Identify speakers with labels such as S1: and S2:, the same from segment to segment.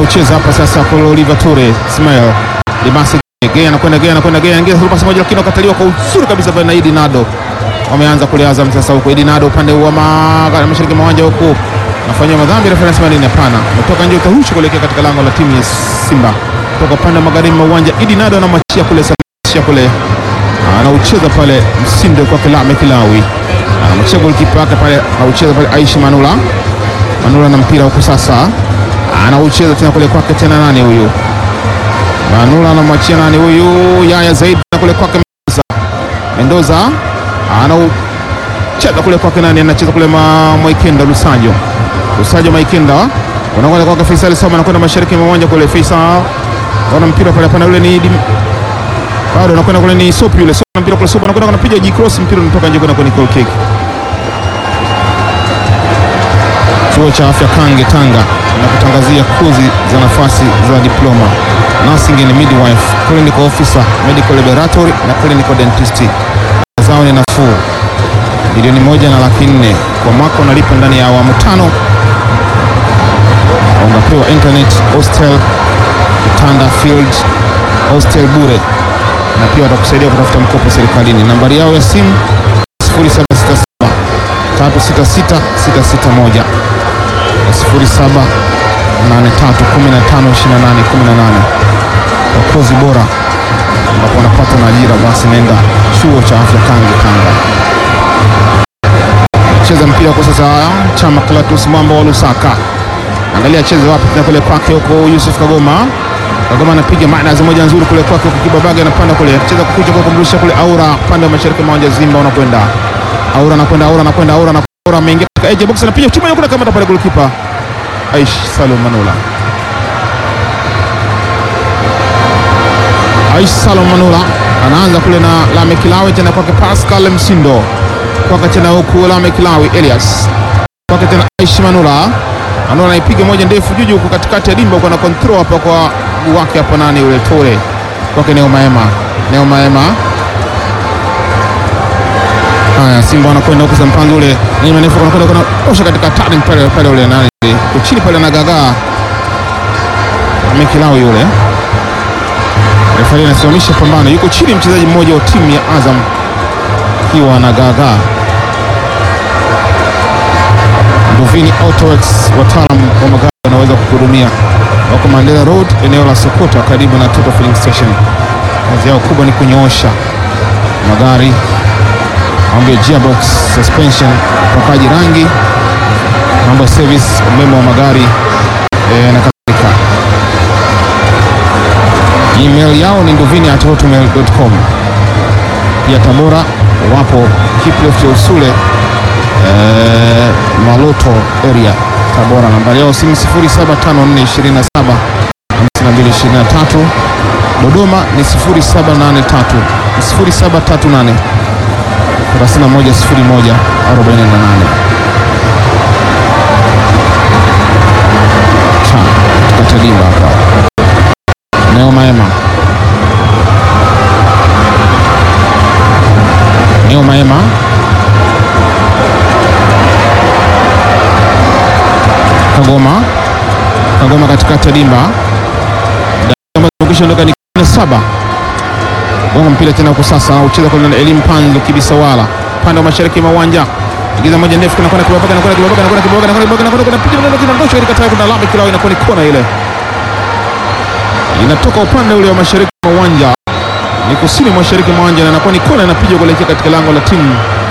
S1: anaucheza hapa sasa kwa Oliver Ture Ismail Dimasi Gea anakwenda Gea anakwenda Gea anaingia through pass moja, lakini wakataliwa kwa uzuri kabisa pale na Idi Nado. Wameanza kule Azam sasa huko Idi Nado upande wa ma- mashariki mwa uwanja huko nafanyia madhambi, refa anasema nini? Hapana, umetoka nje, utarushwa kuelekea katika lango la timu ya Simba kutoka upande wa magharibi mwa uwanja. Idi Nado anamwachia kule Samia kule anaucheza pale Msindo kwa Kilame Kilawi, anamwachia golikipa wake pale, anaucheza pale Aishi Manula. Manula na mpira huko sasa, anaucheza tena kule kwake tena, nani huyu? Manula anamwachia nani huyu? Yaya Zaidi na kule kwake Mendoza. Mendoza anaucheza kule kwake nani? Anacheza kule ma Mwaikenda Lusajo. Lusajo Mwaikenda unakwenda kwake Faisal Sama, anakwenda mashariki mwa uwanja kule. Faisal ana mpira pale, hapana, yule ni Dim- bado anakwenda kule, ni Sopi yule. Sopi mpira kule, Sopi anakwenda anapiga G cross, mpira unatoka nje kwenda kwenye goal kick. Chuo cha afya Kange Tanga na kutangazia kozi za nafasi za diploma nursing and midwife, clinical officer, medical laboratory na clinical dentist. Zao ni nafuu, milioni moja na laki nne kwa mwaka, unalipa ndani ya awamu tano. Unapewa internet, hostel, kitanda, field hostel bure, na pia watakusaidia kutafuta mkopo serikalini. Nambari yao ya simu 0767 366 661 0783152818 kwa kozi bora ambapo wanapata na ajira, basi nenda chuo cha afya Kange Tanga. Cheza mpira kwa sasa, Chama Clatous Mwamba wa Lusaka, angalia cheze wapi tena kule kwake huko, Yusuf Kagoma. Kagoma anapiga maana moja nzuri kule kwake huko, Kibabaga anapanda kule, cheza kukuja kwa kumrusha kule, Aura pande wa mashariki mwa uwanja Zimba, unakwenda Aura anakwenda Aura anakwenda Aura anakwenda Aura ameingia katika edge box, anapiga chuma kule, kamata pale golikipa Aish Salum Manula. Aish Salum Manula anaanza kule na Lame Kilawi tena kwake Pascal Msindo kwake tena huku Lame Kilawi Elias kwake tena Aish Manula Manula anaipiga moja ndefu juju huko katikati ya dimba huko na control hapa kwa mguu wake hapa nani yule Tore kwake Neo Maema Neo Maema Haya, Simba wanakwenda huko za mpango ule ni manefu wanakwenda kuna osha katika turning pale pale ule nani kwa chini pale na gagaa amekilao yule refari anasimamisha pambano, yuko chini mchezaji mmoja wa timu ya Azam akiwa na gagaa. Nduvini Autoworks, wataalamu wa magari wanaweza kuhudumia, wako Mandela Road, eneo la Sokoto, karibu na Total Filling Station. Kazi yao kubwa ni kunyoosha magari mambo ya gearbox, suspension, upakaji rangi, mambo ya service, umeme wa magari e, na kadhalika. Email yao ni nduvini at hotmail.com. Pia Tabora wapo Kipleft ya Usule e, Maloto area Tabora. Nambari yao simu 075427 5223. Dodoma ni 0783 0738 310148. Katika dimba hapa Neo Maema, Neo Maema Kagoma, Kagoma katikati ya dimba kishaondoka ni saba gonga mpira tena huko sasa, ucheza kwa elimu Panzo Kibisawala upande wa mashariki mwa uwanja, ingiza moja ndefu kuna kona kibabaga na kona kibabaga na kona kibabaga na kona kibabaga na kona kibabaga na piga ndio kinadosha katika tayari, kuna lami kilao inakuwa ni kona ile inatoka upande ule wa mashariki mwa uwanja, ni kusini mashariki mwa uwanja, na inakuwa ni kona inapiga kuelekea katika lango la timu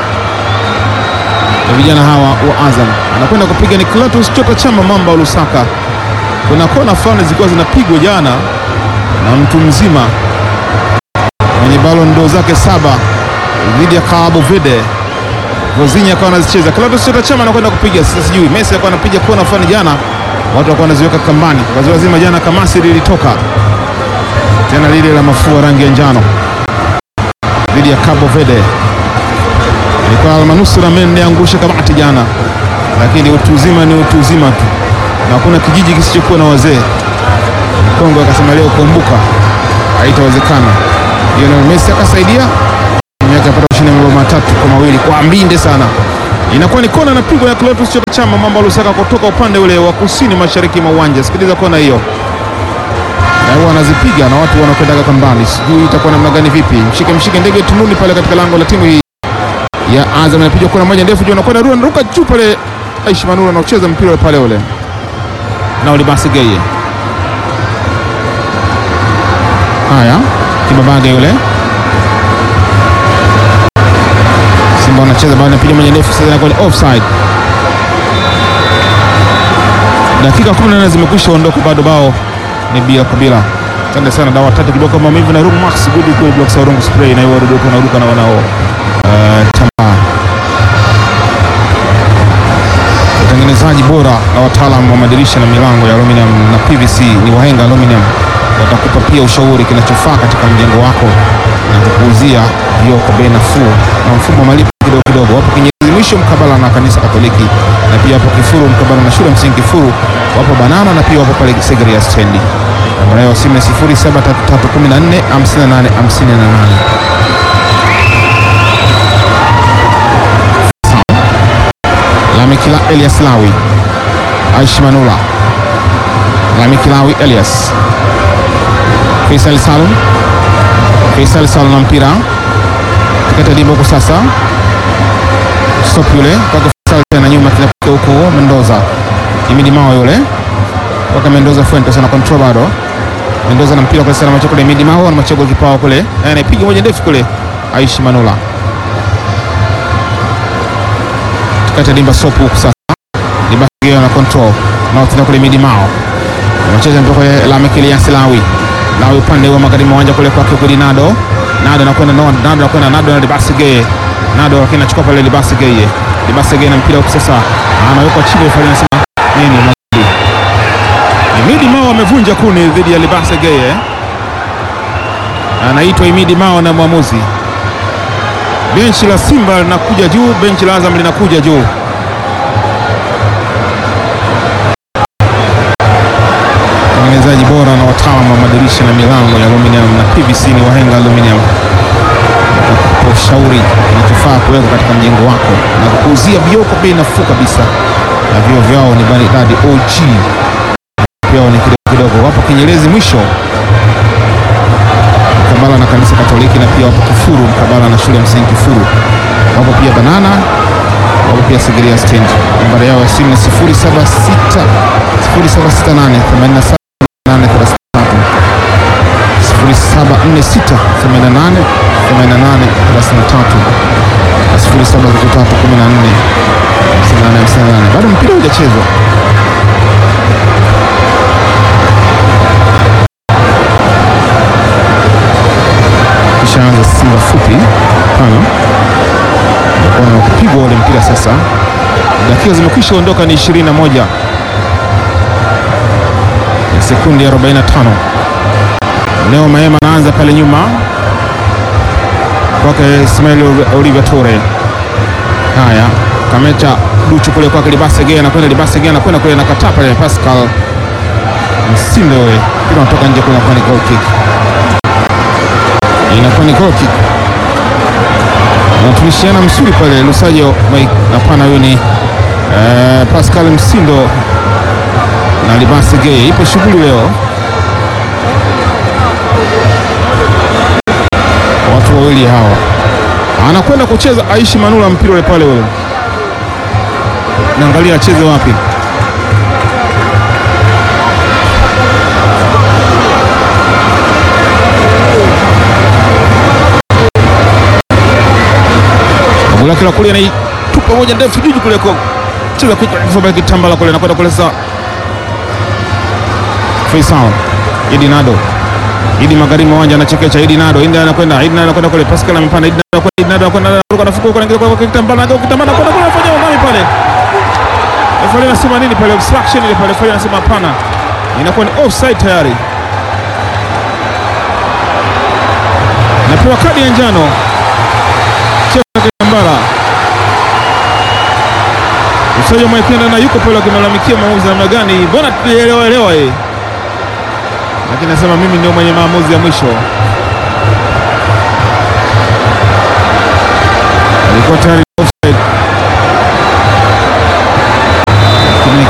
S1: ya vijana hawa wa Azam. Anakwenda kupiga ni Clatous Chota Chama Mamba wa Lusaka. Kuna kona fulani zilikuwa zinapigwa jana na mtu mzima mwenye Ballon d'Or zake saba dhidi ya Cabo Verde. Vozinha akawa anazicheza. Clatous Chota Chama anakwenda kupiga sasa, sijui Messi alikuwa anapiga kona fulani jana, watu walikuwa wanaziweka kambani. Wazee wazima jana kamasi lilitoka tena lile la mafua rangi ya njano dhidi ya Cabo Verde. Ilikuwa almanusura mende angusha kamati jana, lakini utu uzima ni utu uzima tu, na hakuna kijiji kisichokuwa na wazee. Kongo akasema leo kumbuka, haitawezekana. Lionel Messi akasaidia timu yake apata ushindi mabao matatu kwa mawili kwa mbinde sana Inakuwa ni kona napigwa ya Clatous Chota Chama Mamba Lusaka kutoka upande ule wa kusini mashariki mwa uwanja. Sikiliza kona hiyo, na huwa anazipiga na watu wanakwendaga kambani, sijui itakuwa namna gani, vipi? Mshike mshike ndege tununi pale katika lango la timu hii ya Azam, anapiga kona moja ndefu juu, anakwenda Rua, anaruka juu pale. Aishi Manula anacheza mpira ule pale ule na Olibasi Geye. Haya, Kibabage yule Simba wanacheza bado, anapiga moja ndefu sasa, inakuwa ni offside. Dakika 18 zimekwisha ondoka, bado bao ni bila kwa bila. Asante sana dawa tatu kiboko maumivu na Rungu Max good cool block sa Rungu spray na hiyo ruduko na ruduka na wanao uh, tamba utengenezaji bora na wataalamu wa madirisha na milango ya aluminium na PVC ni Wahenga Aluminium. Watakupa pia ushauri kinachofaa katika mjengo wako na kukuuzia vioo kwa bei nafuu na mfumo wa malipo kidogo kidogo. Wapo Kinyerezi mwisho mkabala na kanisa Katoliki, na pia wapo Kifuru mkabala na shule msingi Kifuru. Wapo Banana na pia wapo pale Segerea stendi. Namba yao ya simu ni 073314 58 58. Lamikila Elias Lawi, Aishi Manula, Lamikilawi Elias, Faisal Salum, Faisal Salum na mpira katika dimba huko sasa, stop yule kwake Faisal tena nyuma kinapika huko Mendoza, Imidi Mao yule kwake Mendoza Fuentes ana control bado Mendoza na mpira kwa sana macho kule Imidi Mao na macho kipao kule anapiga moja ndefu kule Aishi Manula kati ya dimba sopu huku sasa, dimba hiyo na control na tena kule midi mao anacheza mpira kule la Mekelias Lawi Lawi upande wa magharibi uwanja kule kwake kule Nado Nado anakwenda no Nado anakwenda Nado na Libasi Geye Nado lakini anachukua pale Libasi Geye Libasi Geye na mpira huku sasa anawekwa chini pale anasema nini Mazidi Imidi Mao amevunja kuni dhidi ya Libasi Geye anaitwa Imidi Mao na mwamuzi benchi la Simba linakuja juu, benchi la Azam linakuja juu. Watengenezaji bora na wataalamu wa madirisha na milango ya aluminium na PVC ni Wahenga Aluminium, kwa ushauri kinachofaa kuweka katika mjengo wako na kukuuzia vioo kwa bei nafuu kabisa, na vioo vyao ni maridadi OG, vyao ni kidogo kidogo. Wapo Kinyerezi mwisho mkabala na kanisa Katoliki na pia wapo Kifuru mkabala na shule ya msingi Kifuru. Wapo pia Banana, wapo pia Segerea stand. Nambari yao ya simu ni 076 0768 87 88 0746 88 88 na 0733 14 58 bado mpira hujachezwa. Kishaanza Simba fupi tano na kupigwa ule mpira sasa. Dakika zimekwisha ondoka, ni 21 na sekundi ya 45. Leo Maema anaanza pale nyuma kwake Ismail Oliver Tore. Haya, Kameta Duchu kule kwake Libase Gea, anakwenda Libase Gea, anakwenda kule, anakataa pale Pascal Msindo, ule mpira unatoka nje, kuna kwa ni goal kick inakuwa ni goal kick. Wanatunishiana msuri pale Lusajo Mike. Hapana, huyo ni eh, Pascal Msindo na Libasi Gay. Ipo shughuli leo, watu wawili hawa. Anakwenda kucheza Aishi Manula mpira ule pale ule, naangalia acheze wapi. lake la kulia naitupa moja ndefu juju kule kwa cheza kwa kitambala kule nakwenda kule sasa. Faisal Idi Nado Idi magharibi uwanja anachekecha Idi Nado Idi anakwenda Idi Nado anakwenda kule Pascal amepanda Idi Nado Idi Nado anakwenda anaruka anafuka kwa anaingia kwa kitambala kwa kitambala kwa kule afanya nani pale Refa anasema nini pale obstruction ile pale refa anasema hapana inakuwa ni offside tayari napewa kadi ya njano Kitambala Msaji Mwaipenda na yuko pale akimalalamikia maamuzi namna gani, mbona tulielewa elewa yeye, lakini nasema mimi ndio mwenye maamuzi ya mwisho. Alikuwa tayari offside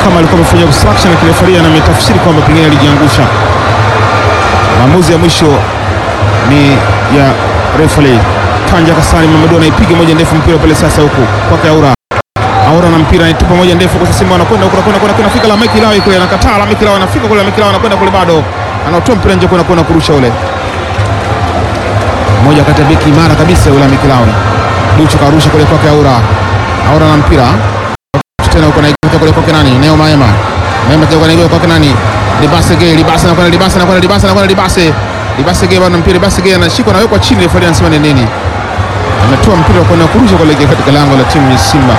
S1: kama alikuwa amefanya obstruction, lakini refaria na ametafsiri kwamba pengine alijiangusha. Maamuzi ya mwisho ni ya referee Tanja Kasani Mamadou anaipiga moja ndefu mpira pale sasa huku kwake Aura. Aura na mpira anatupa moja ndefu kwa Simba anakwenda huko anakwenda kwenda anafika la Mike Lawi kule anakataa la Mike Lawi anafika kule Mike Lawi anakwenda kule bado. Anatoa mpira nje kwenda kwenda kurusha ule. Moja kati ya beki imara kabisa yule Mike Lawi. Duchu karusha kule kwake Aura. Aura na mpira. Tena huko naikuta kule kwake nani? Neo Maema. Maema tena kwa kwake nani? Libase Gay, Libase anakwenda Libase anakwenda Libase anakwenda Libase. Libase Gay bado mpira Libase Gay anashikwa anawekwa chini refa anasema ni nini? Ametoa mpira kwa kwenda kurusha kule katika lango la timu ya Simba.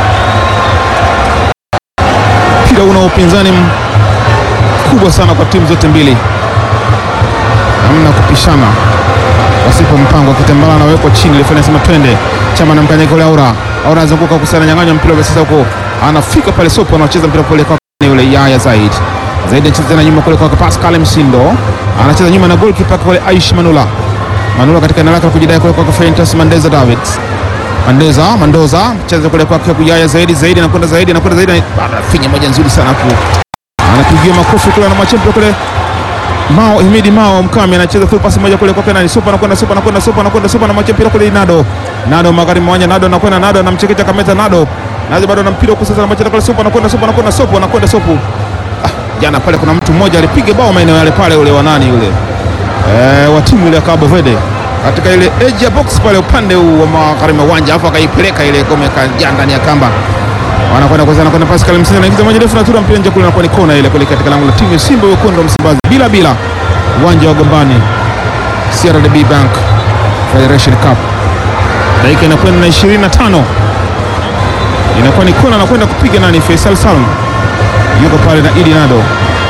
S1: Mpira una upinzani mkubwa sana kwa timu zote mbili, hamna kupishana wasipo mpango. Kitambala anawekwa chini, refa anasema twende. Chama na mkanyaka ule Aura, Aura anazunguka kusana nyang'anya mpira ule sasa huko, anafika pale Sopo, anacheza mpira pale kwa yule Yaya Zaid Zaid anacheza tena nyuma kule kwa Pascal Msindo, anacheza nyuma na goalkeeper kule Aish Manula Manula katika eneo lake la kujidai kule kwa Fentas Mandeza Davids Mandeza Mandoza cheza kule kwa Kuyaya zaidi zaidi anakwenda zaidi anakwenda zaidi bado anafinya moja nzuri sana hapo. Anapigia makofi kule na machempe kule. Mao Himidi Mao Mkami anacheza full pass moja kule kwa Kenani Super anakwenda Super anakwenda Super anakwenda Super na machempe kule Nado. Nado magharibi mwanya Nado anakwenda Nado anamchekecha Kameta Nado. Nado bado na mpira huko sasa na machempe kule Super anakwenda Super anakwenda Super anakwenda Super. Ah, jana pale kuna mtu mmoja alipiga bao maeneo yale pale ule wa nani yule. Eh, wa timu ile ya Cabo Verde katika ile edge ya box pale upande huu wa magharibi wa uwanja, afu akaipeleka ile gome kaja ndani ya kamba, wanakwenda kwanza, anakwenda Pascal Msindo anaingiza moja ndefu na tura mpira nje kule, na ni kona ile kule katika lango la timu ya Simba wekundu wa Msimbazi, bila bila uwanja wa Gombani CRDB Bank Federation Cup. Dakika inakwenda na 25 inakuwa ni kona, anakwenda kupiga nani? Faisal Salum yuko pale na Idi Nado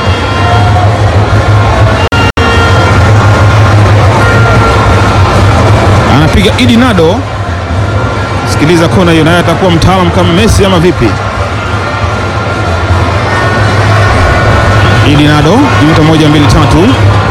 S1: anapiga Idi Nado. Sikiliza kona hiyo, naye atakuwa mtaalamu kama Messi ama vipi? Idi Nado juta moja mbili tatu,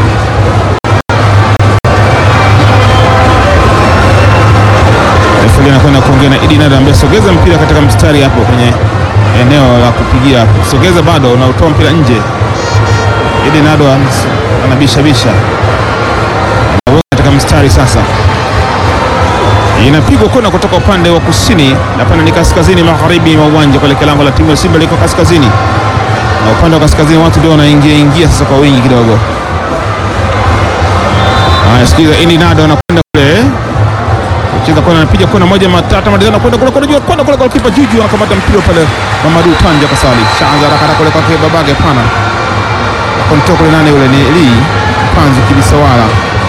S1: refari anakwenda kuongea na Idi Nado ambaye sogeza mpira katika mstari hapo kwenye eneo la kupigia, sogeza bado, unautoa mpira nje. Idi Nado anabishabisha katika mstari sasa inapigwa kona kutoka upande wa kusini na pana ni kaskazini magharibi mwa uwanja kuelekea lango la timu ya Simba liko kaskazini, na upande wa kaskazini watu ndio wanaingia ingia sasa kwa wingi kidogo. Haya, sikiza, Idi Nado anakwenda kule kucheza kona, anapiga kona moja matata madizana kwenda kule kule juu kwenda kule kwa kipa Juju anakamata mpira pale, Mamadou Tanja Kasali chanza haraka kule kwa babage pana kontoka kule, nani yule ni Eli Panzu Kibisawala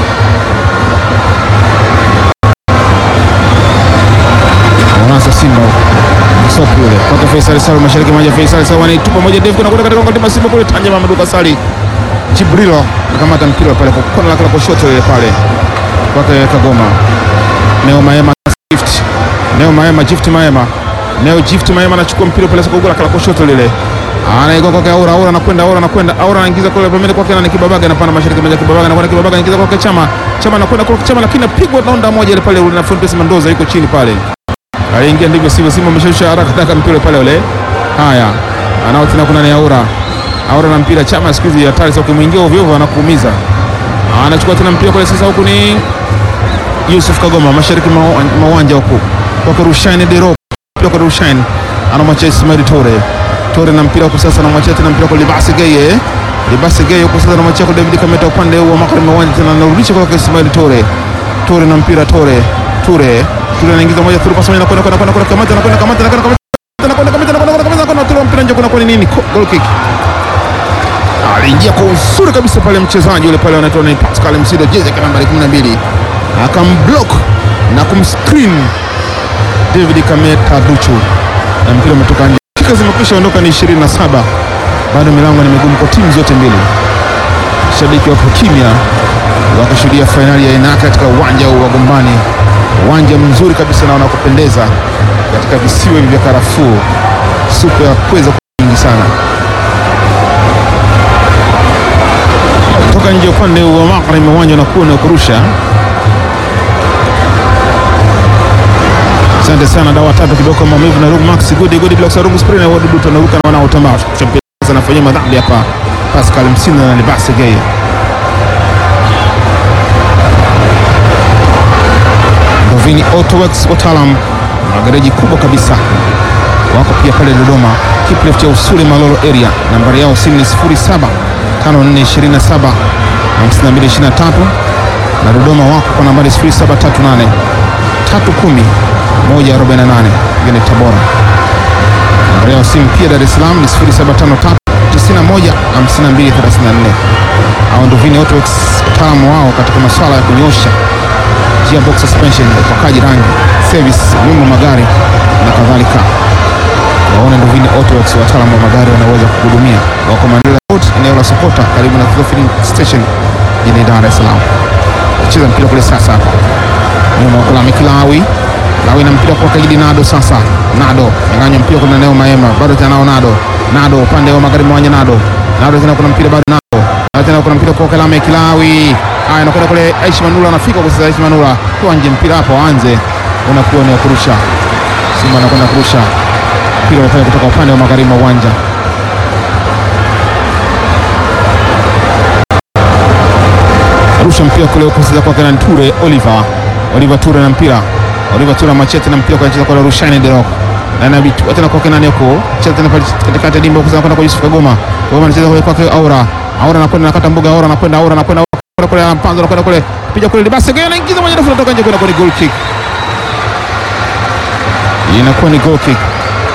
S1: Wanasa Simba Sopu yule kwake Faisal Salum mashariki moja Faisal Salum anaitupa moja ndefu kuna kwenda katika ngoma Simba kule Tanja Mamadou Kasali Jibrilo akamata mpira pale kwa kona lake la kushoto ile pale kwake Kagoma Neo Maema gift Neo Maema gift Maema Neo gift Maema anachukua mpira pale kwa lake la kushoto lile anaigo kwake Aura Aura anakwenda Aura anakwenda Aura anaingiza kule pembeni kwake na Kibabaga anapanda mashariki moja Kibabaga anakwenda Kibabaga anaingiza kwake Chama Chama anakwenda kwa Chama lakini apigwa naonda moja ile pale na Fontes Mendoza yuko chini pale aliingia ndivyo sivyo, Simba ameshusha haraka taka mpira pale ule. Haya, anao tena, kuna ni Aura Aura na mpira Chama, siku hizi hatari sana, ukimwingia ovyo ovyo anakuumiza. Anachukua tena mpira pale sasa, huku ni Yusuf Kagoma mashariki mwa uwanja huku kwa Rushaine Dero, mpira kwa Rushaine anamwacha Ismail Tore Tore na mpira huku sasa, anamwacha tena mpira kwa Libasi Geye Libasi Geye huku sasa, anamwacha kwa David Kameta upande wa magharibi mwa uwanja, tena anarudisha kwa Ismail Tore Tore na mpira Tore Ture Ture anaingiza moja through pass moja nakwenda kwenda kwenda kamata nakwenda kamata nakwenda kamata nakwenda kamata nakwenda kamata nakwenda Ture mpira nje kuna kwa nini goal kick. Aliingia kwa uzuri kabisa pale mchezaji yule pale anaitwa ni Pascal Msido jezi ya nambari 12 akamblock na kumscreen David Kameta Duchu na mpira umetoka nje. Dakika zimekwisha ondoka ni 27. Bado milango ni migumu kwa timu zote mbili. Shabiki wapo kimya wakishuhudia fainali ya aina katika uwanja wa Gombani uwanja mzuri kabisa na wanakupendeza katika visiwa hivi vya karafuu, supu ya pweza nyingi sana. Toka nje upande wa magharibi uwanja unakuwa na kurusha Asante sana dawa tatu kidogo maumivu na Rungu Max Gudi Gudi Blocks Rungu Spray na wadudu tunaruka na wanaotambaa. Champions anafanyia madhambi hapa Pascal Msindo na Libasi Gay. Ndovini Auto Works wataalam na gereji kubwa kabisa wako pia pale Dodoma, Kipleft ya Usule Malolo area. Nambari yao simu ni 07 5427 5223 na Dodoma wako kwa nambari 0738 310 148. Ngine Tabora, nambari yao simu pia Dar es Salaam ni 0753 91 5234. Hao Ndovini Auto Works wataalamu wao katika masuala ya kunyosha gearbox suspension, upakaji rangi, service, nyumba magari na kadhalika. Waone Ndovini Auto Works, wataalamu wa magari wanaweza kuhudumia. Wako Mandela Road, eneo la Sokota, karibu na Thilo Filling Station jijini Dar es Salaam. Cheza mpira kule sasa hapa nyuma huko la Mikilawi Lawi na mpira kwa Kaidi Nado sasa. Nado nyang'anya mpira kuna Neo Maema bado tena nao Nado. Nado upande wa magharibi mwanya Nado. Nado tena kuna mpira bado Nado. Nado tena kuna mpira kwa Kalame Kilawi. Haya anakwenda kule Aishi Manula anafika kwa sasa Aishi Manula. Kwa nje mpira hapo anze. Unakuwa ni wa kurusha. Simba anakwenda kurusha. Mpira unafanya kutoka upande wa magharibi mwa uwanja. Rusha mpira kule huko sasa kwa Kenan Ture Oliver. Oliver Ture na mpira. Oliver Ture machete na mpira kwa anacheza kwa Rushaine Derok. Na Nabitu tena kwa Kenan huko. Cheza tena pale katikati ya dimba huko kwenda kwa Yusuf Kagoma. Kagoma anacheza kwa kwake Aura. Aura anakwenda nakata mbuga Aura anakwenda Aura anakwenda kule kule anampanza anakwenda kule. Piga kule Libase gani anaingiza moja ndefu kutoka nje kwenda kwa goal kick. Inakuwa ni goal kick.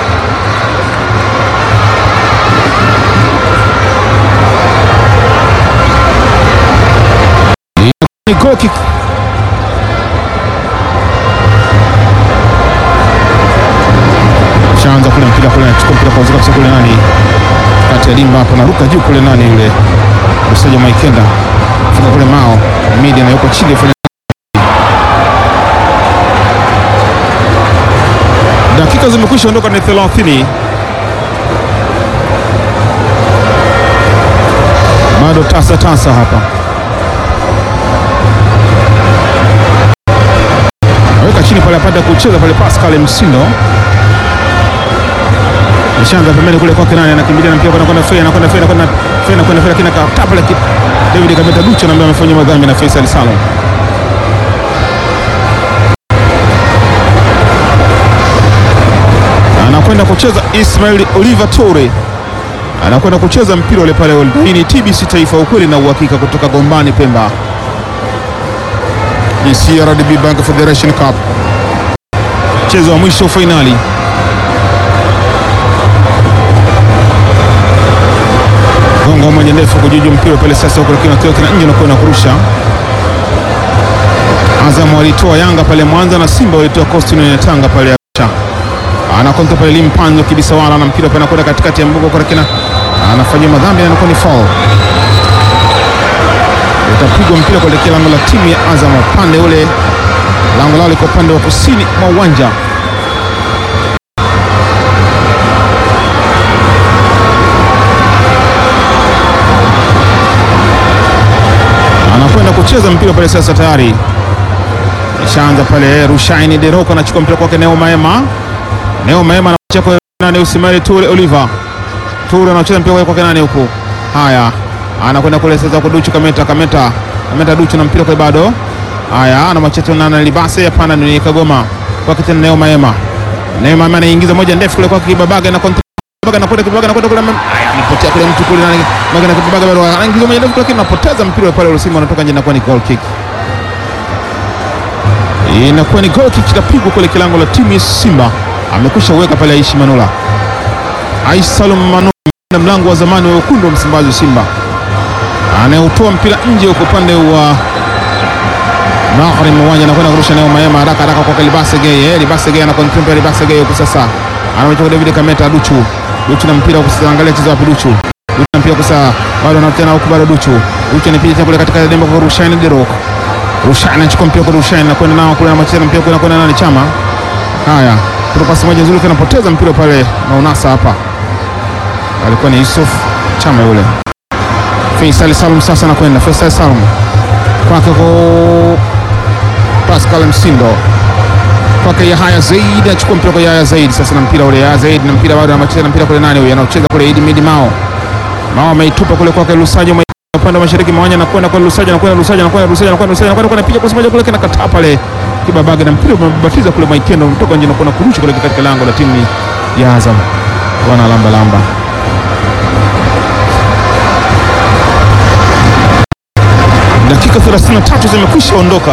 S1: Ni goal kick. Shaanza kule mpira kule anachukua mpira kwa uzika kule nani? Kati ya dimba hapo naruka juu kule nani yule? Msaja Maikenda. Fika kule Mao. Media na yuko chini fanya Dakika zimekwisha ondoka ni 30. Bado tasa tasa hapa. Aweka chini pale apata kucheza pale Pascal Msindo. Nishaanza pembeni kule kwake nani anakimbilia na mpira kwenda kwenda Fei anakwenda Fei anakwenda Fei anakwenda Fei lakini akatapa ile David Kameta Ducho na ambaye amefanya madhambi na Faisal Salum. Anakwenda kucheza Ismail Oliver Toure. Anakwenda kucheza mpira ule pale. Hii ni TBC Taifa, ukweli na uhakika kutoka Gombani Pemba. Ni CRDB Bank Federation Cup. Mchezo wa mwisho fainali. Gongo moja ndefu kujuju mpira pale sasa huko lakini akiwa kina nje na kwenda kurusha. Azam walitoa Yanga pale Mwanza na Simba walitoa Coastal Union ya Tanga pale Arusha. Anakonta pale Limpanzo kibisawala na mpira pale anakwenda katikati ya mbuga kwa kina anafanyia madhambi na inakuwa ni foul. Utapigwa mpira kuelekea lango la timu ya Azam upande ule, lango lao liko upande wa kusini mwa uwanja. Anakwenda kucheza mpira pale sasa, tayari ishaanza pale. Rushaini Deroko anachukua mpira kwake Neo Maema. Neo Maema anacheza kwa nani? Usimali Ture Oliver. Ture anacheza mpira kwake nani huko? Haya, anakwenda kule sasa kwa Duchu Kameta, Kameta, Kameta Duchu na mpira kwa bado. Haya, ana machete na na Libase hapana, ni Kagoma kwake tena Neo Maema. Neo Maema anaingiza moja ndefu kule kwake Kibabaga na kontra Kibabaga anakwenda Kibabaga anakwenda kule. Haya, amepotea kule mtu kule nani? Maga na Kibabaga bado anaingiza moja ndefu lakini anapoteza mpira pale ule Simba anatoka nje na kuwa ni goal kick. Inakuwa ni goal kick itapigwa kule kilango la timu ya Simba. Amekwisha uweka pale Aishi Manula. Aishi Salum Manula na mlango wa zamani wa wekundu wa Msimbazi Simba anayeutoa mpira nje huko upande wa magharibi uwanja, anakwenda kurusha nayo Maema haraka haraka kwa Libase Gay. Eh, Libase Gay anakontrol Libase Gay huko sasa, anamchukua David Kameta Duchu. Duchu na mpira huko sasa, angalia chezo wapi Duchu. Duchu na mpira huko sasa, bado anatena huko bado Duchu. Duchu anapiga tena kule katika demba kwa Rushaine Derok. Rushaine anachukua mpira kwa Rushaine na kwenda nao kule na macheza mpira kule na kwenda nani Chama. Haya, kuna pasi moja nzuri kana poteza mpira pale na unasa hapa alikuwa ni Yusuf Chama yule. Faisal Salum sasa anakwenda Faisal Salum kwake kwa Pascal Msindo kwake Yahya Zaid, achukua mpira kwa Yahya Zaid sasa, na mpira ule Yahya Zaid, na mpira bado anacheza na mpira kule, nani huyo anaocheza kule? Idi Midi Mao, Mao ameitupa kule kwake Lusajo upande wa mashariki mwanya, anakwenda kwa Lusajo, anakwenda Lusajo, anakwenda Lusajo, anakwenda Lusajo, anakwenda kwa piga kwa moja kule, kana kataa pale Kibabage, na mpira umebatiza kule Maikendo, mtoka nje na kuna kurusha kule katika lango la timu ya Azam, wana lamba lamba Dakika 33 zimekwisha ondoka,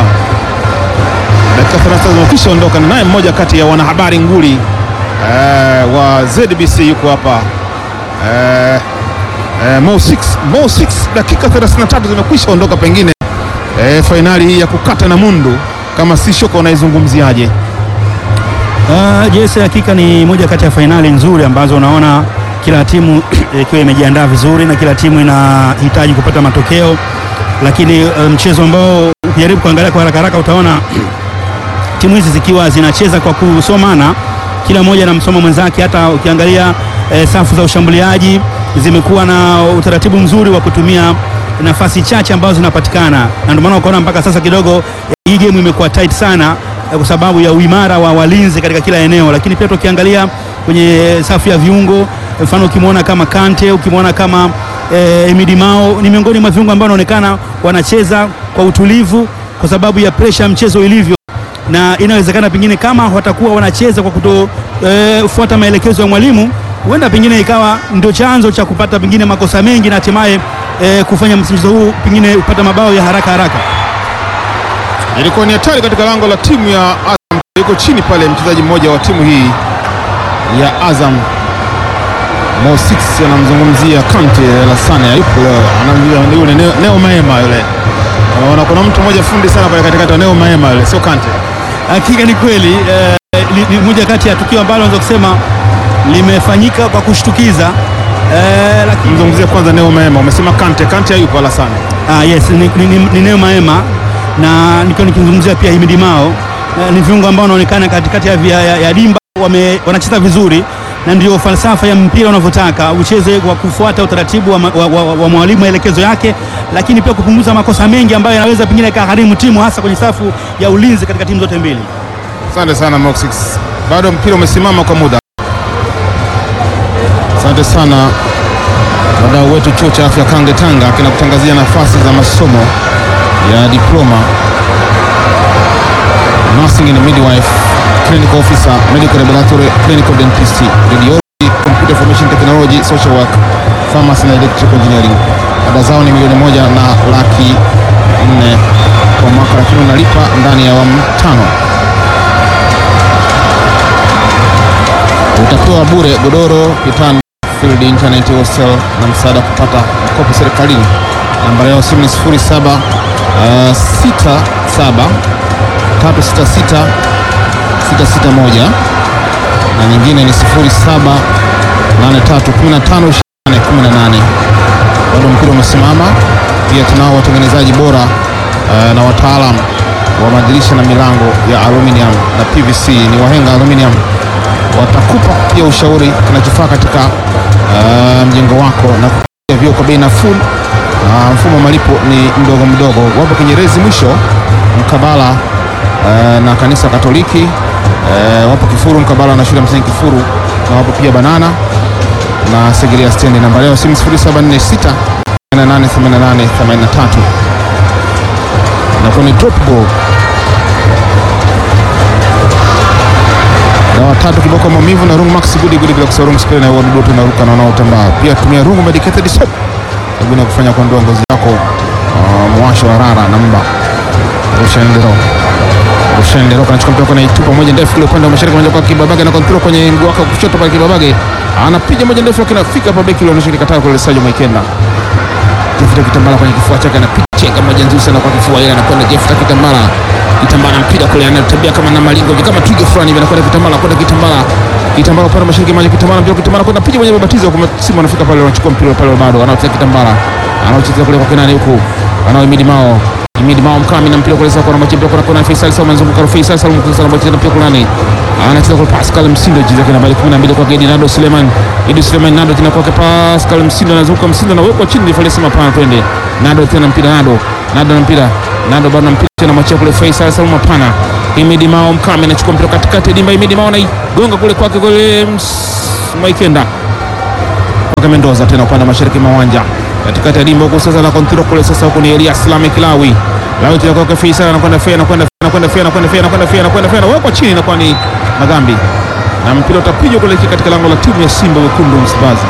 S1: dakika 33 zimekwisha ondoka, na naye mmoja kati ya wanahabari nguli eh, wa ZBC yuko hapa eh, eh, Mo 6 Mo 6. Dakika 33 zimekwisha ondoka, pengine eh, fainali hii ya kukata na mundu, kama si shoka, unaizungumziaje?
S2: Uh, yes, hakika ni moja kati ya fainali nzuri ambazo unaona kila timu ikiwa imejiandaa vizuri na kila timu inahitaji kupata matokeo, lakini mchezo um, ambao ukijaribu kuangalia kwa haraka haraka utaona timu hizi zikiwa zinacheza kwa kusomana, kila mmoja anamsoma mwenzake. Hata ukiangalia eh, safu za ushambuliaji zimekuwa na utaratibu mzuri wa kutumia nafasi chache ambazo zinapatikana, na ndio maana ukaona mpaka sasa kidogo hii game imekuwa tight sana kwa sababu ya uimara wa walinzi katika kila eneo, lakini pia tukiangalia kwenye safu ya viungo, mfano ukimwona kama Kante, ukimwona kama eh, Emidi Mao ni miongoni mwa viungo ambao wanaonekana wanacheza kwa utulivu kwa sababu ya presha ya mchezo ilivyo, na inawezekana pengine kama watakuwa wanacheza kwa kutofuata eh, maelekezo ya mwalimu, huenda pengine ikawa ndio chanzo cha kupata pengine makosa mengi na hatimaye eh, kufanya mchezo huu pengine kupata mabao ya haraka haraka.
S1: Ilikuwa ni hatari katika lango la timu ya Azam. Yuko chini pale mchezaji mmoja wa timu hii ya Azam, Mo 6 anamzungumzia Kante Lasane, yupo anamjua yule Neo, Neo Maema yule. Unaona kuna mtu mmoja fundi sana pale katikati wa Neo Maema yule, sio Kante.
S2: Hakika ni kweli eh, ni moja kati ya tukio ambalo naweza kusema limefanyika kwa kushtukiza eh, lakini
S1: Mzungumzia kwanza Neo Maema, umesema Kante, Kante hayupo Lasane.
S2: Ah, yes, ni, ni, ni, ni Neo Maema na nikiwa nikizungumzia pia Himidi Mao eh, ni viungo ambao wanaonekana katikati ya, ya, ya dimba wame, wanacheza vizuri na ndio falsafa ya mpira unavyotaka ucheze kwa kufuata utaratibu wa, wa, wa, wa mwalimu maelekezo yake, lakini pia kupunguza makosa mengi ambayo yanaweza pengine kaharimu timu hasa kwenye safu ya ulinzi katika timu zote mbili.
S1: Asante sana Mo 6. Bado mpira umesimama kwa muda. Asante sana wadau wetu chuo cha afya Kange Tanga kinakutangazia nafasi za masomo ya diploma nursing and midwife, clinical officer, medical laboratory, clinical dentist, radiology, computer information technology, social work, pharmacy na electrical engineering. Ada zao ni milioni moja na laki nne kwa mwaka, lakini unalipa ndani ya awamu tano. Utapewa bure godoro, kitanda, field internet, hostel na msaada kupata mkopo serikalini. Namba yao simu ni 07 uh, 67 366 661 na nyingine ni 07 83 15 18. Bado mpira umesimama. Pia tunao watengenezaji bora uh, na wataalam wa madirisha na milango ya aluminium na PVC. Ni wahenga aluminium, watakupa pia ushauri kinachofaa katika uh, mjengo wako na kupatia vioo kwa bei nafuu. Uh, mfumo wa malipo ni mdogo mdogo. Wapo Kinyerezi mwisho mkabala uh, na kanisa Katoliki uh, wapo Kifuru mkabala na shule ya msingi Kifuru, na wapo pia Banana na Segerea stendi. Namba leo simu 0746 888883 inakuwa ni drop ball dawa tatu kiboko maumivu na rungu max gudi gudi bila kusahau rungu spray na wadudu wote naruka na wanaotambaa. Pia tumia rungu medicated soap hebu na kufanya kuondoa ngozi yako uh, mwasho wa rara na mba. Rushendero Rushendero kanachukua mpira kwa naitupa moja ndefu kule upande wa mashariki moja kwa Kibabage na kontrol kwenye mguu wake wa kushoto pale Kibabage anapiga moja ndefu lakini afika hapa beki anaonyesha kikataa kule Sajo Maikenda. Jefuta Kitambala kwenye kifua chake anapiga chenga moja nzuri sana kwa kifua ile anakwenda Jefuta Kitambala Kitambala mpira kule anatembea kama na malingo hivi kama twiga fulani hivi anakwenda Kitambala kwenda Kitambala Kitambala upande wa mashariki moja Kitambala mpira Kitambala kwenda piga moja babatizo kwa Simba anafika pale anachukua mpira pale bado anacheza Kitambala anacheza kule kwa Kenani huku anaoimidi mao Imidi Mao Mkami na mpira kule sasa kwa mpira kwa kona Faisal Salum anazunguka Faisal Salum kwa sana mpira mpira kule nani anacheza kwa Pascal Msindo jiza kwa nambari 12 kwa Gedi Nado Suleiman Idi Suleiman Nado tena kwa Pascal Msindo anazunguka Msindo na wekwa chini ifale sema pana twende Nado tena mpira Nado Nado na mpira Nado bado na mpira tena machia kule Faisal Salum pana Himidi Mao Mkame anachukua mpira katikati ya dimba. Himidi Mao anaigonga kule kwake kule ms- Mwaikenda kwake Mendoza tena upande wa mashariki mwa uwanja katikati ya dimba huko sasa, na kontrol kule sasa, huko ni Elias Lame Kilawi Lawi tena kwake Faisal anakwenda Fea anakwenda Fea anakwenda Fea anakwenda Fea anakwenda Fea anakwenda Fea anawekwa chini, inakuwa ni Magambi na mpira utapigwa kuelekea katika lango la timu ya Simba wekundu Msimbazi.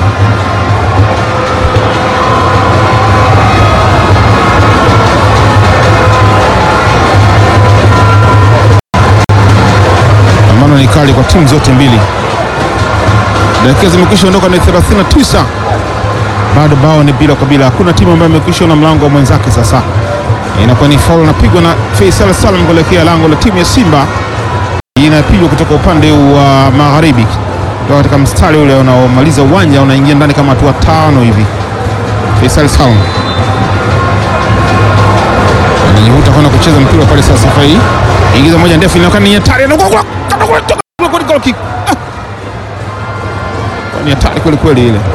S1: Pambano ni kali kwa timu zote mbili. Dakika zimekwisha ondoka ni 39, bado bao ni bila kwa bila. Hakuna timu ambayo imekwisha na mlango wa mwenzake. Sasa inakuwa ni faul napigwa na Faisal Salum kuelekea lango la timu ya Simba. Hii inapigwa kutoka upande wa magharibi, kutoka katika mstari ule unaomaliza uwanja, unaingia ndani kama hatua tano hivi. Faisal Salum anajivuta kwenda kucheza mpira pale. Sasa safari hii ingiza moja ndefu, inaonekana ni hatari, anagonga kata kule, toka kule, kule, goal kick. Ah! ni hatari kweli kweli ile.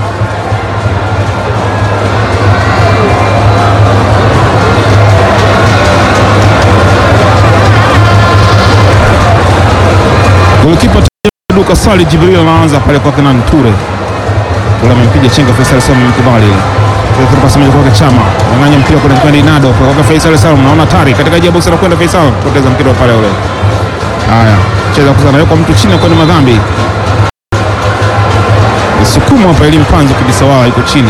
S1: Golikipa Duka Sali Jibril anaanza pale kwa Kenan Ture. Ture amempiga chenga Faisal Salum mkubali ile. Kwa pasi moja kwa Chama. Ananganya mpira kwa kwenda Inado kwa kwa Faisal Salum. Naona hatari katika jibu sana kwenda Faisal. Poteza mpira pale ule. Haya, cheza kwa sana yuko mtu chini kwa ni madhambi. Sukumu hapa ili mpanzo kabisa wao iko chini.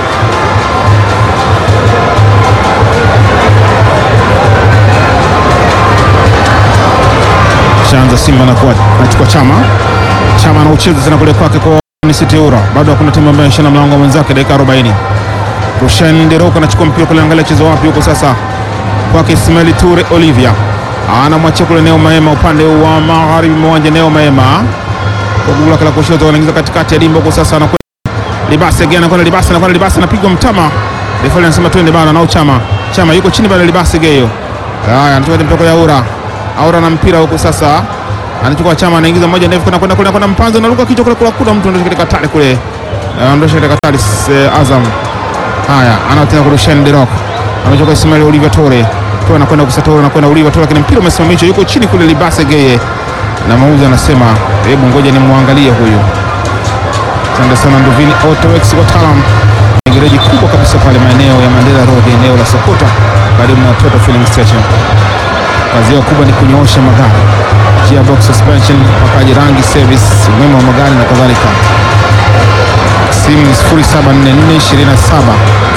S1: Shaanza Simba na kwa anachukua Chama. Chama anaucheza tena kule kwake kwa Nisiteura. Bado hakuna timu ambayo inashana mlango wa mwenzake dakika 40. Rushan Deroko anachukua mpira kule, angalia chezo wapi huko sasa. Kwake Ismail Ture Olivia. Anamwachia kule Neo Maema upande wa magharibi mwa uwanja Neo Maema. Kwa gula kala kushoto anaingiza katikati ya dimba huko sasa anakwenda Libasi again anakwenda Libasi anakwenda Libasi anapigwa mtama. Refali anasema twende bana nao Chama. Chama yuko chini bana Libasi geyo. Haya anachukua mpira ya Aura. Aura na mpira huko sasa. Anachukua Chama anaingiza moja ndefu kwenda kwenda kwenda kwenda mpanzo anaruka kichwa kule kula kuna mtu anadosha katika tale kule. Anaondosha katika tale eh, Azam. Haya ana tena kurusha Ndirok. Amechukua Ismail Oliver Tore. Tore anakwenda kusatora anakwenda Oliver Tore lakini mpira umesimamishwa yuko chini kule Libasi geye. Na mauzi anasema hebu ngoja nimwangalie huyu. Asante sana Nduvini Autowex wataalam gereji kubwa kabisa pale maeneo ya Mandela Road, eneo la Sokota karibu na Toto Filling Station. Kazi yao kubwa ni kunyoosha magari, gearbox suspension, pakaji rangi, service, umeme wa magari na kadhalika. Simu ni 074427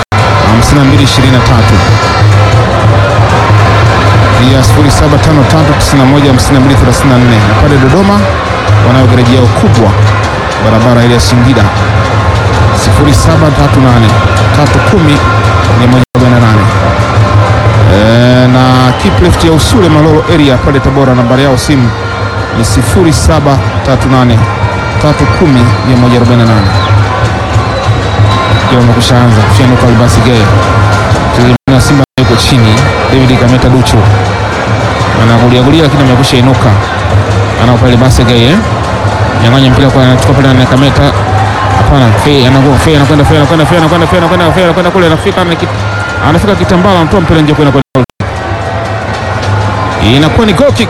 S1: 5223 pia 0753915234 na pale Dodoma wanayo gereji yao kubwa barabara ile ya Singida 0738310148 e, na Kiplift ya Usule Malolo area pale Tabora, nambari yao simu ni 0738310148 kila kushaanza kushanuka Albasi Gay na Simba yuko chini, David Kameta Duchu anakulia kulia, lakini amekusha inuka, anao pale Albasi Gay eh nyang'anya mpira kwa anachukua pale na Kameta. Hapana, Fei anago Fei anakwenda Fei anakwenda Fei anakwenda Fei anakwenda Fei anakwenda kule anafika anafika kitambala anatoa mpira nje kwenda kwa inakuwa ni goal kick.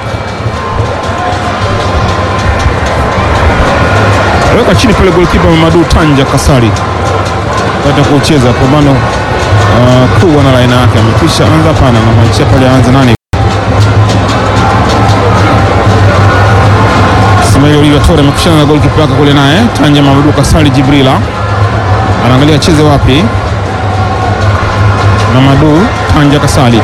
S1: Weka chini pale goalkeeper Mamadu Tanja Kasari baada ya kucheza pambano uh, kuu na laina yake amekwisha anza. Hapana, anamwachia pale aanze nani Ismail Oliver Tore amekushana na goalkeeper wake kule naye Tanja Mamadou Kasali Jibrila anaangalia cheze wapi. Mamadou Tanja Kasali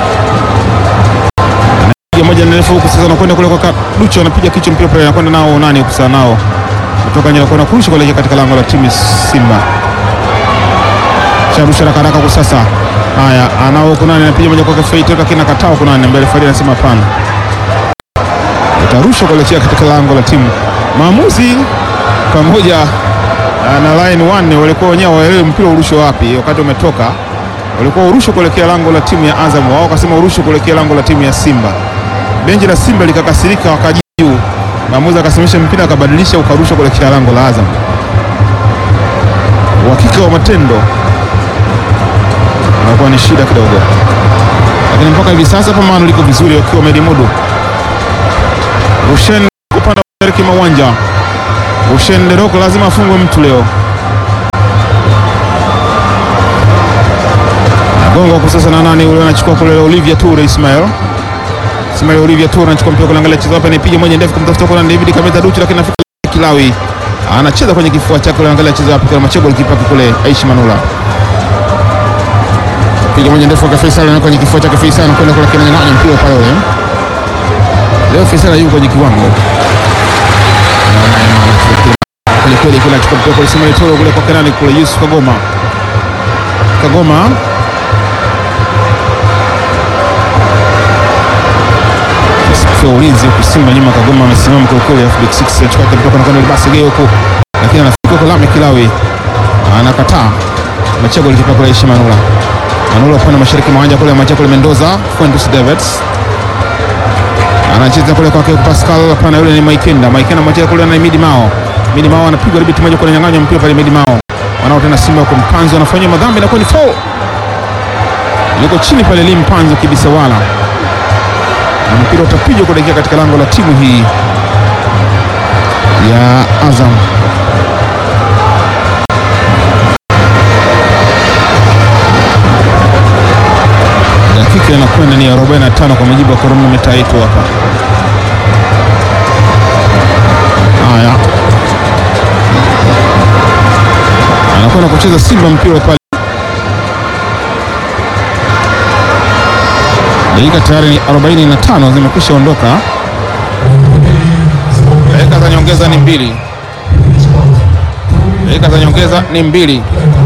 S1: anapiga moja ndefu huku sasa, anakwenda kule kwa Ducho, anapiga kichwa mpira pale, anakwenda nao nani kusa nao kutoka nje, anakwenda kurusha kuelekea katika lango la timu Simba. Charusha haraka haraka kwa sasa. Haya, anao huko nani, anapiga moja kwa Feito, lakini akataa huko nani, mbele Farid anasema hapana utarushwa kuelekea katika lango la timu. Maamuzi pamoja na line one walikuwa wenyewe waelewe mpira urushwe wapi, wakati umetoka walikuwa urushwe kuelekea lango la timu ya Azam, wao wakasema urushwe kuelekea lango la timu ya Simba. Benchi la Simba likakasirika, wakaji juu, maamuzi akasimamisha mpira akabadilisha, ukarushwa kuelekea lango la Azam. Uhakika wa matendo unakuwa ni shida kidogo, lakini mpaka hivi sasa pambano liko vizuri, wakiwa wamelimudu Rushen upande wa mashariki mwa uwanja. Rushen Derok lazima afungwe mtu leo. Gongo kwa sasa na nani ule anachukua kule Olivia Toure Ismail. Ismail Olivia Toure anachukua mpira kuangalia chezo hapa anapiga moja ndefu kumtafuta kwa David Kameta Duchu lakini anafika Kilawi. Anacheza kwenye kifua chake kule angalia chezo hapa kwa Machego alipaka kule Aishi Manula. Piga moja ndefu kwa Faisal na kwenye kifua chake Faisal anakwenda kule kina nani mpira pale ule. Leo Faisal yuko kwenye kiwango. Kule kweli kule anachukua mpira kwa Ismail Toure kule kwa Kenani kule Yusuf Kagoma. Kagoma Safu ya ulinzi huku Simba nyuma, Kagoma amesimama kwa kweli, alafu big six anachukua kutoka na kwenda basi geo huko, lakini anafika kwa Lame Kilawi anakataa. Machego alikipa kwa Aishi Manula. Manula upande mashariki mwa uwanja kule, Machego kule Mendoza, Fuentes Davids anacheza kule kwake Pascal, hapana, yule ni Maikenda. Maikenda Machego kule na Midi Mao. Midi Mao anapigwa ribiti moja kule, nyang'anywa mpira pale Midi Mao. Wanao tena Simba kwa Mpanzo anafanya madhambi na kwa ni foul. Yuko chini pale Lim Mpanzo kibisa wala na mpira utapigwa kuelekea katika lango la timu hii ya Azam. Dakika inakwenda ni 45 kwa mujibu wa kronometa yetu hapa. Haya, anakwenda kucheza Simba mpira pale dakika tayari ni 45 zimekwisha ondoka. Dakika za nyongeza ni mbili, dakika za nyongeza ni mbili.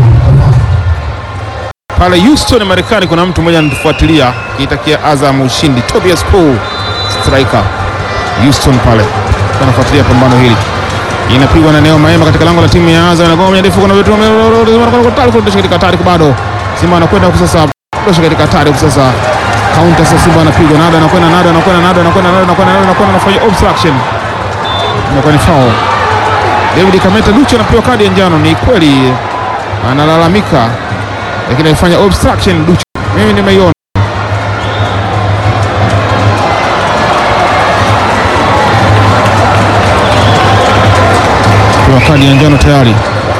S1: Pale Houston Marekani, kuna mtu mmoja anatufuatilia kiitakia Azam ushindi. Tobias Paul striker Houston pale anafuatilia pambano hili, inapigwa na Neo Maema katika lango la timu ya Azam, inagonga moja ndefu, kuna vitu katika hatari bado. Simba anakwenda sasa, katika hatari sasa Kaunta sasa Simba anapigwa nado anakwenda nado anakwenda nado anakwenda nado anakwenda nado anakwenda anafanya obstruction. Inakuwa ni foul. David Kameta Duchu anapewa kadi ya njano, ni kweli analalamika, lakini alifanya obstruction Duchu. Mimi nimeiona. Pewa kadi ya njano tayari.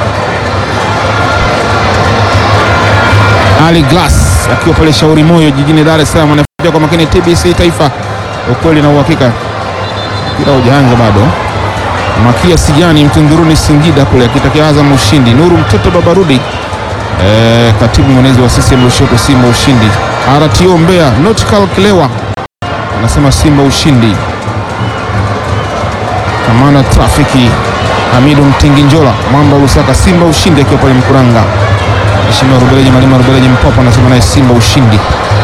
S1: Ali Glass akiwa pale Shauri Moyo jijini Dar es Salaam anafuatia kwa makini TBC Taifa, ukweli na uhakika, kila ujaanza bado. Makia Sijani Mtunduruni Singida kule akitakia Azam ushindi. Nuru mtoto Babarudi e, katibu mwenezi wa CCM Lushoto Simba ushindi. RTO Mbeya Nautical Kilewa anasema Simba ushindi. Kamanda trafiki Hamidu Mtinginjola Mwamba Lusaka Simba ushindi akiwa pale Mkuranga. Mheshimiwa Rubeleji Malima Rubeleji Mpopo anasema naye Simba ushindi.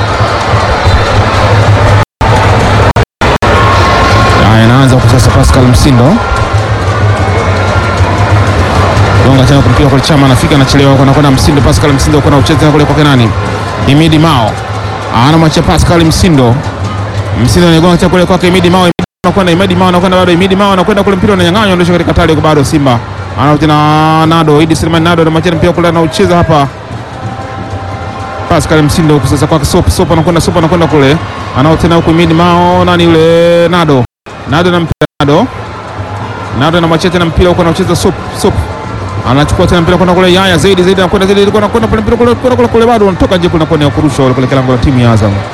S1: Haya, inaanza kwa sasa. Pascal Msindo gonga tena kumpira kwa Chama, anafika anachelewa, kwa nakwenda Msindo. Pascal Msindo kwa ucheza tena kule kwa nani? Imidi Mao anamwachia Pascal Msindo. Msindo anagonga tena kule kwake Imidi Mao. Anakwenda Imidi Mao, anakwenda bado Imidi Mao, anakwenda kule mpira unanyang'anywa, ndio katika tali kwa bado Simba anarudi na Nado Idi Suleiman Nado anamwachia mpira kule, anaucheza hapa Pascal Msindo huku sasa kwake Sop Sop anakwenda Sop anakwenda kule anao tena huku Imidi Mao nani yule Nado Nado na mpira Nado Nado anamwachia tena mpira huko anacheza Sop Sop anachukua tena mpira kwenda kule Yaya zaidi zaidi anakwenda zaidi anakwenda kwenda pale mpira kule kule kule bado anatoka nje kuna kona ya kurusha kule kile lango la timu ya Azam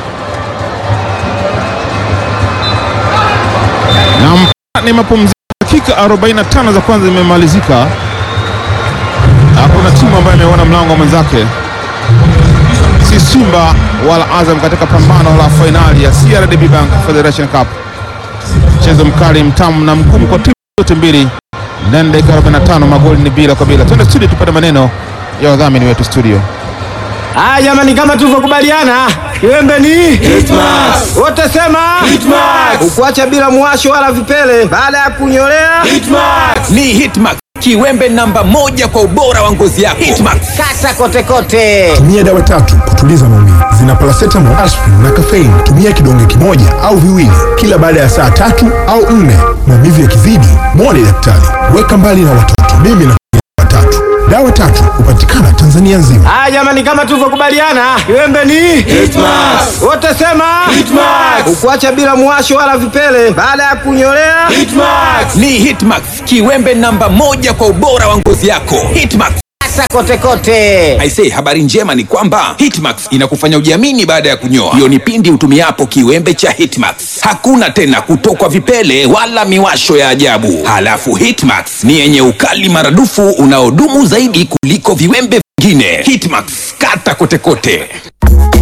S1: na ni mapumziko dakika 45 za kwanza zimemalizika. Hakuna timu ambayo imeona mlango wa mwenzake, si Simba wala Azam katika pambano la fainali ya CRDB Bank Federation Cup. Mchezo mkali, mtamu na mgumu kwa timu zote mbili. Ndani dakika 45 magoli ni bila kwa bila. Twende studio tupate maneno ya wadhamini wetu studio.
S3: Ah, jamani kama tulivyokubaliana, kiwembe ni Hitmax. Wote sema Hitmax. Ukuacha bila mwasho wala vipele baada ya kunyolea
S4: Hitmax. Ni Hitmax. Kiwembe namba moja kwa ubora wa ngozi yako. Hitmax.
S3: kata kote kote.
S5: Tumia dawa tatu kutuliza maumivu. Zina paracetamol, aspirin na caffeine. Tumia kidonge kimoja au viwili kila baada ya saa tatu au nne. Maumivu yakizidi, mwone daktari. Weka mbali na watoto. Mimi na dawa tatu. Dawa Dawa tatu hupatikana Tanzania nzima.
S3: Haya jamani, kama tulivyokubaliana, Kiwembe ni Hitmax. Wote sema Hitmax. Ukuacha bila muwasho wala vipele baada ya kunyolea Hitmax.
S4: Ni Hitmax, kiwembe namba moja kwa ubora wa ngozi yako. Hitmax.
S3: Sasa kote kote.
S4: Aisee, habari njema ni kwamba Hitmax inakufanya ujiamini baada ya kunyoa. Hiyo ni pindi utumiapo kiwembe cha Hitmax. Hakuna tena kutokwa vipele wala miwasho ya ajabu. Halafu Hitmax ni yenye ukali maradufu unaodumu zaidi kuliko viwembe vingine. Hitmax, kata kote kote.